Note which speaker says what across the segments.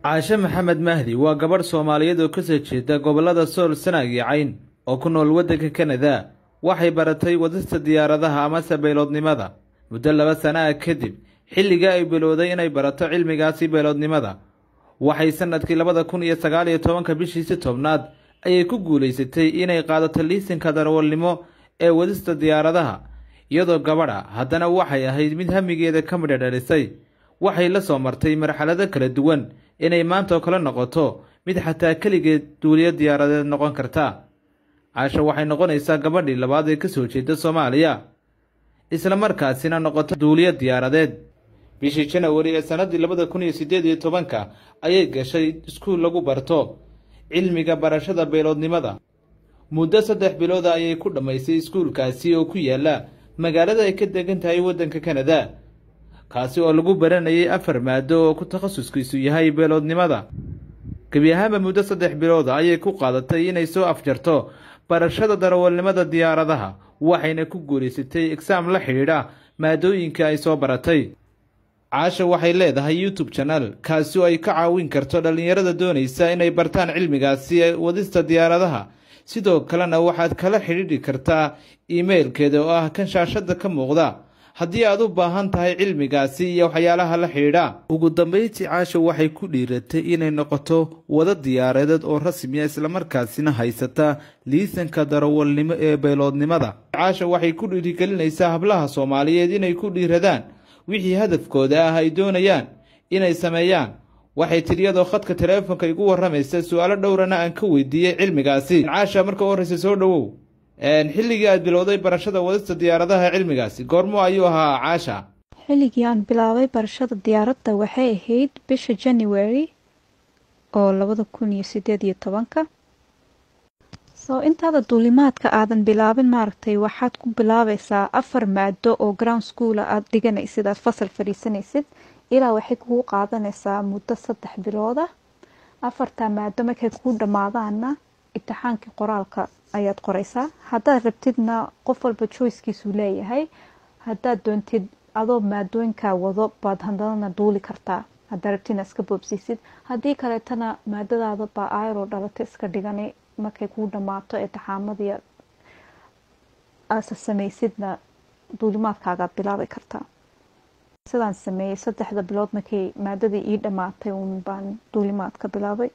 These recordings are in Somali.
Speaker 1: caashe maxamed mahdi waa gabadh soomaaliyeed oo kasoo jeeda gobollada sool sanaag iyo cayn oo ku nool waddanka kanada waxay baratay wadista diyaaradaha amase beeloodnimada muddo laba sana ah kadib xilliga ay bilowday inay barato cilmigaasi beeloodnimada waxay sannadkii labada kun iyo sagaal iyo tobanka bishiisi tobnaad ayay ku guulaysatay inay qaadato liisinka darawalnimo ee wadista diyaaradaha iyadoo gabadha haddana waxay ahayd mid hamigeeda ka midha dhalisay waxay la soo martay marxalado kala duwan inay maanta oo kale noqoto mid xataa keligeed duuliyo diyaaradeed noqon karta caasha waxay noqonaysaa gabadhii labaad ee kasoo jeeda soomaaliya isla markaasina noqoto duuliyo diyaaradeed bishii janawari ee sannaddii labada kun iyo siddeed iyo tobanka ayay gashay iskuul lagu barto cilmiga barashada beeloodnimada muddo saddex bilooda ayay ku dhammaysay iskuulkaasi oo ku yaala magaalada ay ka degan tahay waddanka kanada kaasi oo lagu baranayay afar maado oo ku takhasuskiisu yahay beeloodnimada gebi ahaanba muddo saddex bilooda ayay ku qaadatay inay soo afjarto barashada darawalnimada diyaaradaha waxayna ku guulaysatay egsaam la xidhiidha maadooyinka ay soo baratay caasha waxay leedahay youtube janal kaasi oo ay ka caawin karto dhallinyarada doonaysa inay bartaan cilmigaasi wadista diyaaradaha sidoo kalena waxaad kala xidhiidhi kartaa iimailkeeda oo ah kan shaashada ka muuqda haddii aad u baahan tahay cilmigaasi iyo waxyaalaha la xidhiidha ugu dambeyntii caasha waxay ku dhiiratay inay noqoto wada diyaaradeed oo rasmiya islamarkaasina haysata liisanka darawalnimo ee beeloodnimada caasha waxay ku dhiirigelinaysaa hablaha soomaaliyeed inay ku dhiiradaan wixii hadafkooda ah ay doonayaan inay sameeyaan waxay tidhi iyadoo khadka taleefonka igu warramaysa su-aalo dhowrana aan ka weydiiyey cilmigaasi caasha marka u horreysa soo dhowow xilligii aad bilowday barashada wadista diyaaradaha cilmigaasi goormo ayuu ahaa caasha
Speaker 2: xilligii aan bilaabay barashada diyaaradda waxay ahayd bisha january oo labada kun iyo sideed iyo tobanka soo intaada duulimaadka aadan bilaabin maaragtay waxaad ku bilaabaysaa afar maado oo ground schoola aada dhiganaysid aada fasal fadhiisanaysid ilaa waxay kugu qaadanaysaa muddo saddex bilooda afartaa maado markay kuu dhammaadaanna imtixaankii qoraalka ayaad qoraysaa haddaad rabtidna qof walba joycekiisuu leeyahay haddaad doontid adoo maadooyinkaa wado baad hadalana duuli kartaa haddaad rabtidna iska boobsiisid haddii kaleetana maadadaada baa ayroo dhalata iska dhigani markay kuu dhammaato imtixaamadii aasa samaysidna duulimaadkaagaad bilaabi kartaa sidaan sameeyey saddexda bilood markay maadadii ii dhammaatay uun baan duulimaadka bilaabay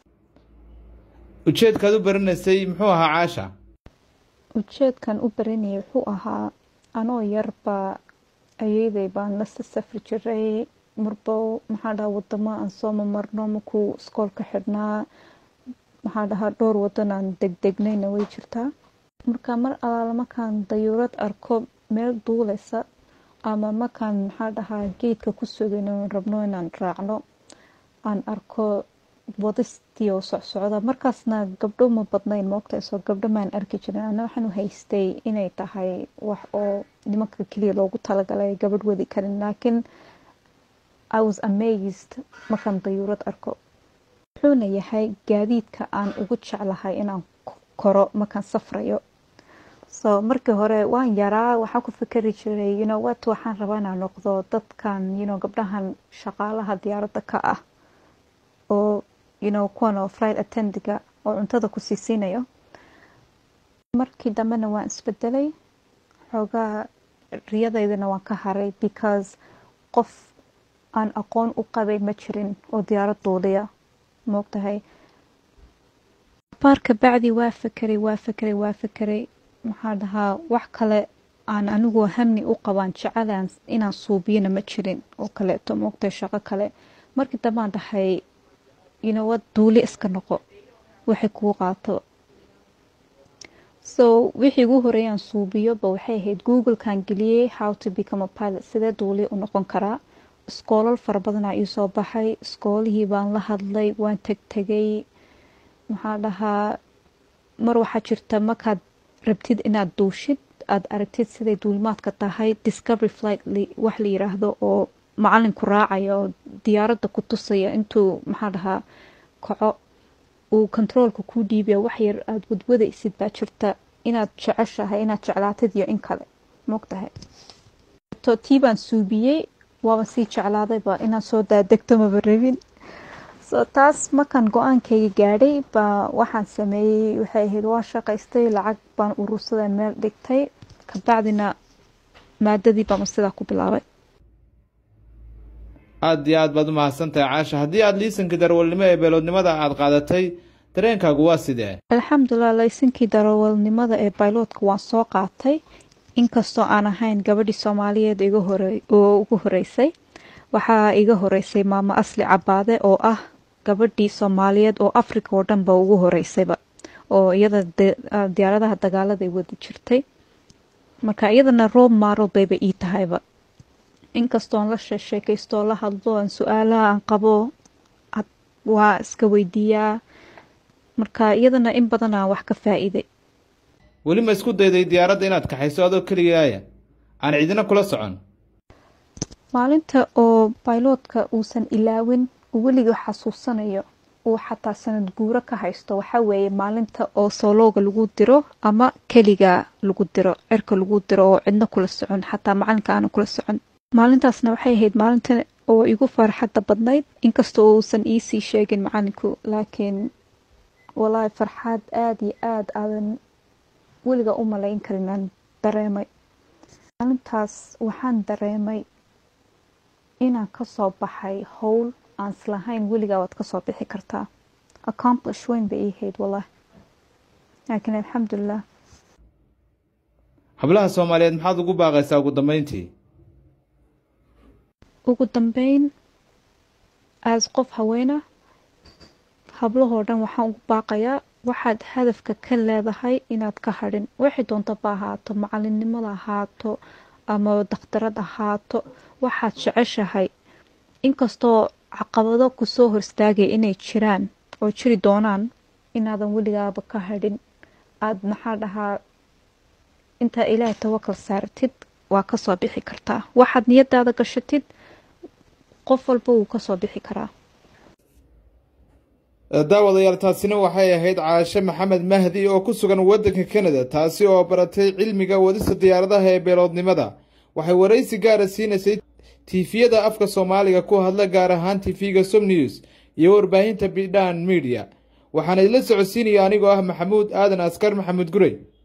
Speaker 1: ujeedkaad u baranaysay muxuu ahaa caasha
Speaker 2: ujeedkan u baranayay wuxuu ahaa anoo yarbaa ayeyday baan lasa safri jiray marba maxaa dhahaa wadamo aan soo mamarno markuu iskoolka xidhnaa maxaa dhahaa dhowr wadan aan degdegnayna way jirtaa marka mar alaala markaan dayuurad arko meel duuleysa ama markaan maxaa dhahaa geedka ku sugayno rabno inaan raacno aan arko wadistii oo socsocda markaasna gabdho ma badnayn moogtaysoo gabdho maan arki jirin ana waxaan u haystay inay tahay wax oo nimanka keliya loogu talagalay gabadh wadi karin laakiin i was amazed markaan dayuurad arko wuxuuna yahay gaadiidka aan ugu jeclahay inaan koro markaan safrayo so markii hore waan yaraa waxaan ku fikeri jiray you know wat waxaan rabaa inaan noqdo dadkan you know gabdhahan shaqaalaha diyaaradda ka ah oo you know kuwan oo flight attendiga oo cuntada ku siisiinayo markii dambena waan isbedelay xoogaa riyadaydana waan ka haray because qof aan aqoon u qabay ma jirin oo diyaarad duuliya moogtahay baarka bacdi waa fekeray waa fekeray waa fekeray maxaa dhahaa wax kale aan anigoo hamni u qabaan jecelaan inaan suubiyana ma jirin oo kaleeto moogtahay shaqo kale markii dambaan dhahay yinowad duuli iska noqo waxay kuu qaato so wixii ugu horeeyaan suubiyoba waxay ahayd googlekan geliyey how to become a pilot sidee duuli u noqon karaa iskoolal fara badanaa ii soo baxay iskoolihii baan la hadlay waan tegtegay maxaa dhahaa mar waxaa jirta markaad rabtid inaad duushid aada aragtid siday duulimaadka tahay discovery flight wax la yiraahdo oo macalinku raacaya oo diyaaradda ku tusaya intuu maxaa dhahaa kaco uu kontaroolka kuu dhiibaya wax yar aada wadwadaysid baa jirta inaad jeceshahay inaad jeclaatid iyo in kale moogtahay tii baan suubiyey waaba sii jeclaadayba inaan soo daadegto maba rabin so taas markaan go-aankayga gaadhay baa waxaan sameeyey waxay ahayd waa shaqaystay lacag baan urursaday meel dhigtay kabacdina maadadii baama sidaa ku bilaabay
Speaker 1: aada iyo aad baad u mahadsantahay caasha haddii aada liisankii darawalnimo ee beeloodnimada aada qaadatay dareenkaagu waa sidee
Speaker 2: alxamdulilah laysankii darawalnimada ee bayloodka waan soo qaatay inkastoo aan ahayn gabadhii soomaaliyeed iga hore oo ugu horeysay waxaa iga horeysay maamo asli cabaade oo ah gabadhii soomaaliyeed oo africa oo dhanba ugu horeysayba oo iyada diyaaradaha dagaaladay wadi jirtay marka iyadana roob maaro bayba ii tahayba inkastoon la sheekeystoo la hadlo aan su-aalaha aan qabo waa iska weydiiyaa marka iyadana in badan aan wax ka faa-iiday
Speaker 1: weli ma isku dayday diyaaradda inaad kaxayso adoo keligaaya aan cidina kula socon
Speaker 2: maalinta oo bayloodka uusan ilaawin weliga xasuusanayo uu xataa sanad guuro ka haysto waxaa weeye maalinta oo soolooga lagu diro ama keliga lagu diro cirka lagu diro oo cidna kula socon xataa macalinka aana kula socon maalintaasna waxay ahayd maalinta oo igu farxadda badnayd inkastoo uusan iisii sheegin macalinku laakiin walaahi farxaad aada iyo aada aadan weliga u malayn karin aan dareemay maalintaas waxaan dareemay inaan kasoo baxay howl aan islahayn weligaa waad kasoo bixi kartaa accomplish weyn bay ii hayd wallahi laakiin alxamdulilah
Speaker 1: hablaha soomaaliyeed maxaad ugu baaqaysaa ugu dambeyntii
Speaker 2: ugu dambeyn aas qof haweena hablahoo dhan waxaan ugu baaqayaa waxaad hadafka ka leedahay inaad ka hadhin waxay doontaba ahaato macalinimada ahaato ama dakhtarad ahaato waxaad jeceshahay inkastoo caqabado kusoo horstaagaya inay jiraan oo jiri doonaan inaadan weligaaba ka hadhin aada maxaa dhahaa intaa ilaahay tawakal saaratid waa kasoo bixi kartaa waxaad niyadaada gashatid qof walba wuu kasoo bixi karaa
Speaker 1: daawadayaal taasina waxay ahayd caashe maxamed mahdi oo ku sugan waddanka kanada taasi oo baratay cilmiga wadista diyaaradaha ee beeloodnimada waxay waraysi gaara siinaysay tiifiyada afka soomaaliga ku hadla gaar ahaan tiifiga som news iyo warbaahinta bidhan media waxaana idla socodsiinaya anigoo ah maxamuud aadan askar maxamuud gurey